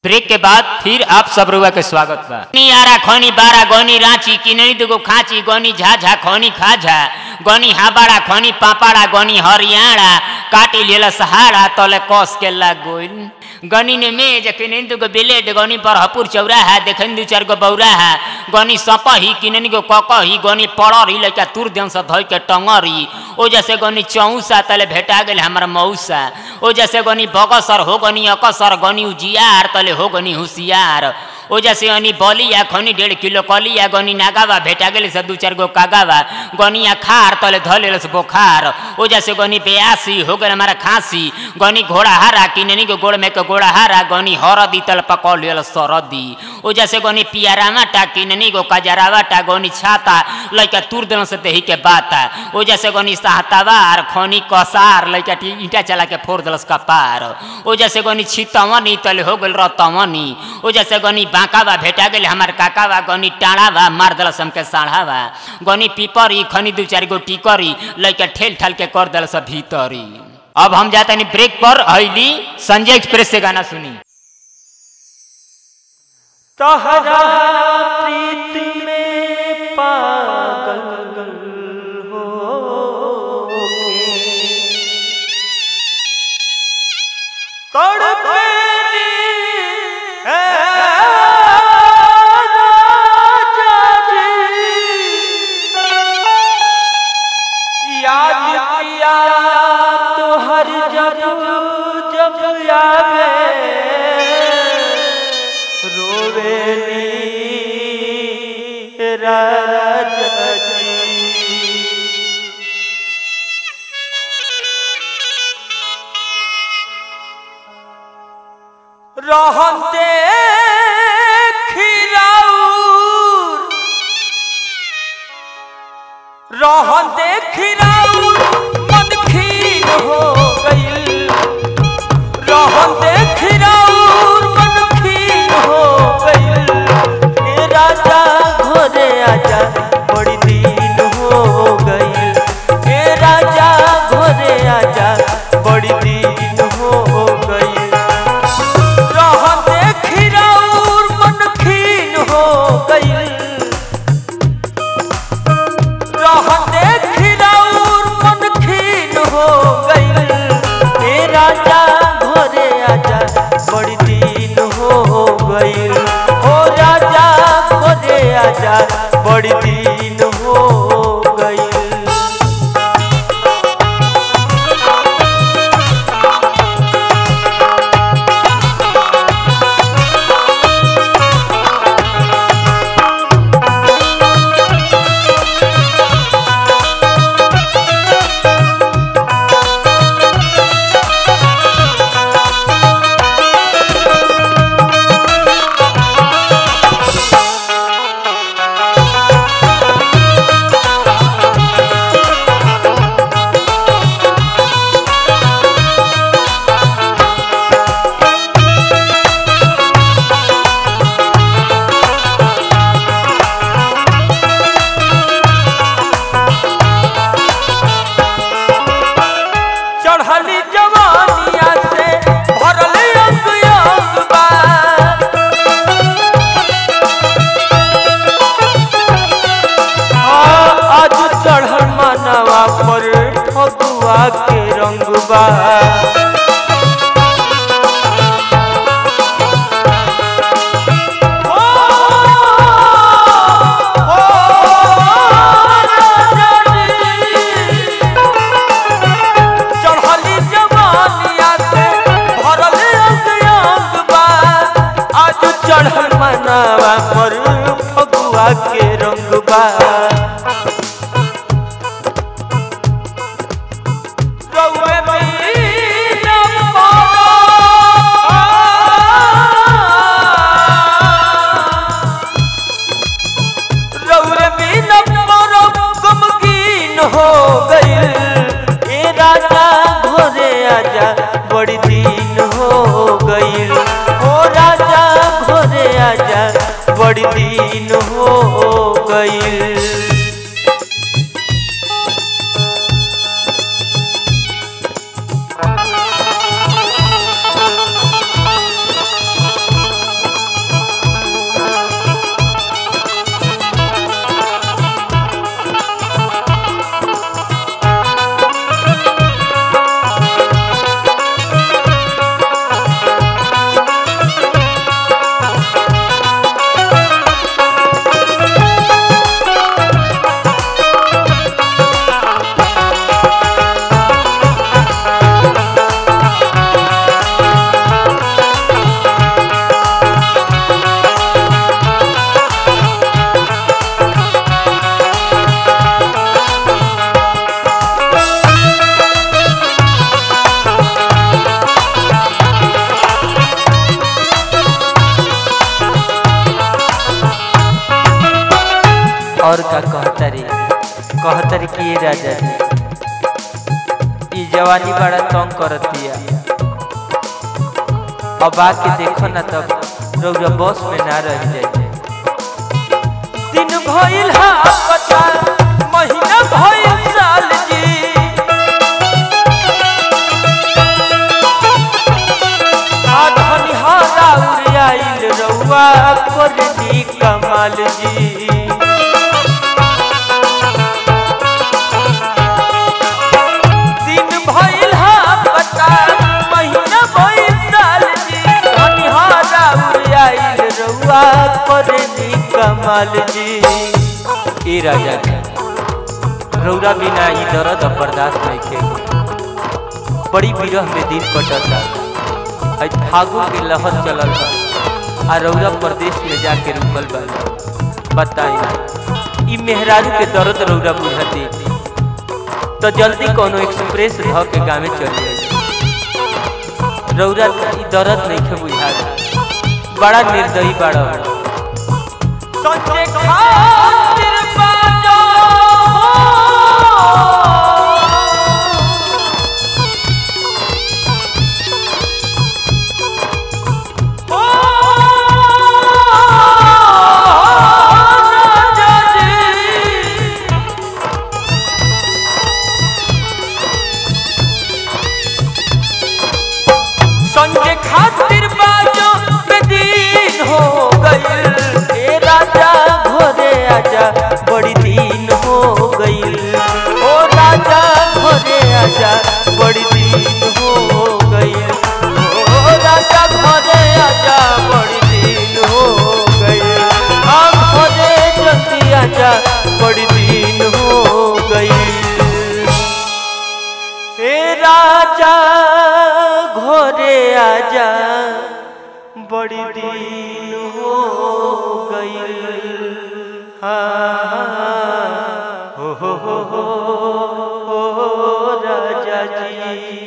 Break के बाद फिर आप सब रुआ के स्वागत बा आरा खनी बारा गनी रांची किनरी दुगो खाची गनी झाझा खनी खाझा गनी हाबाड़ा खनी पापाड़ा गनी हरियाणा काटी लेला सहारा तले कस के लाग गोइल गनी ने मेज किनरी दुगो ब्लेड गनी बरहपुर चौराहा देखन दू चार गो बौराहा गनी सपही किननी गो ककही गनी पड़री लइका तुर देन से धइ के टंगरी ओ जैसे गनी चौसा तले भेटा गेल हमर मौसा ओ जैसे गनी बगसर हो गनी अकसर गनी उजियार तले हो गनी होशियार ओ जैसे अनि बलिया खनी डेढ़ किलो कलिया गनी नागावा भेटा गेल से दू चार गो कागावा गनिया खार तले धले से बोखार ओ जैसे गनी बेयासी हो गल हमारा खांसी गनी घोड़ा हारा किननी के गोड़ में के घोड़ा हारा गनी हरदी तल पकड़ लेल सरदी ओ जैसे गनी पियारामा टा किननी गो कजरावा टा गनी छाता लइका तुर देन से देही के बाता ओ जैसे गनी सहतावार खनी कसार लइका टी ईटा चला के फोड़ देलस कपार ओ जैसे गनी छितवनी तले हो गेल रतवनी ओ जैसे गनी बांकावा भेटा गेल हमार काकावा गनी टाणावा मार देलस हमके साढ़ावा गनी पीपरी खनी दू चार गो टिकरी लइका ठेल ठाल के कर देलस भीतरी अब हम जाते नहीं ब्रेक पर हईली संजय एक्सप्रेस से गाना सुनी तहरा प्रीत में पागल हो तड़पेनी है राजा जी। याद किया तो हर जब जब आवे रोवेली राजा जी रहते खिराउर रहते खिराउर मन खीर हो गईल रहते खिराउर मन खीर हो गईल ए राजा घोरे आजा बड़ी दिन हो गईल ए राजा घोरे आजा बड़ी दिन हो गईल रहते खिराउर मन खीन हो गईल रहते खिराउर मन खीन हो गईल ए राजा घोरे आजा बड़ी दिन हो गईल ओ राजा घोरे आजा बड़ी दिन हो गईल चढ़ली जवानिया से भरल अंग अंग बा हाँ, आज चढ़ल मनवा पर फगुआ के रंग बा ओ, ओ, राजा जी। चढ़ली जवानिया से भरल अंग अंग बा आज चढ़ल मनावा पर फगुआ के रंग बा रउए महीना पारा। रउरे बिना मोरो गमगीन हो गईल ए राजा घोरे आजा बड़ी दिन हो गईल ओ राजा घोरे आजा बड़ी दिन हो गईल और का कहतरी कहतरी कि ये राजा जी ई जवानी बड़ा तंग करतिया अब आके देखो ना तब रौरा बस में ना रह जाए दिन भइल हा पता महीना भइल साल जी आधनी हारा उड़ाइल रउआ करनी कमाल जी दिन भइल हा पता महीना भइल साल जी धनी हारा उड़ाइल रउआ करनी कमाल जी ए राजा जी रौरा बिना ई दर्द अब बर्दाश्त नहीं के बड़ी विरह में दिन कटता आज फागुन के लहर चलल बा आ रौरा प्रदेश में जाके रुकल बा बताई ई मेहरारू के दर्द रौरा बुझती तो जल्दी कोनो एक्सप्रेस ध के गाँव चल जाए रौरा ई दर्द नहीं के बुझा बड़ा निर्दयी बड़ा संजय खातिर बाजो संजय खातिर बाजो बेदीन हो गइल ए राजा घोरे आजा बड़ी दिन हो गइल ओ राजा घोरे आजा बड़ी दिन हो गइल ओ राजा घोरे आजा बड़ी दिन हो गइल हम घोरे जल्दी आजा बड़ी दिन हो गइल हे राजा घोरे आजा बड़ी दिन हो गई हाँ हो हो हो हो, हो राजा जी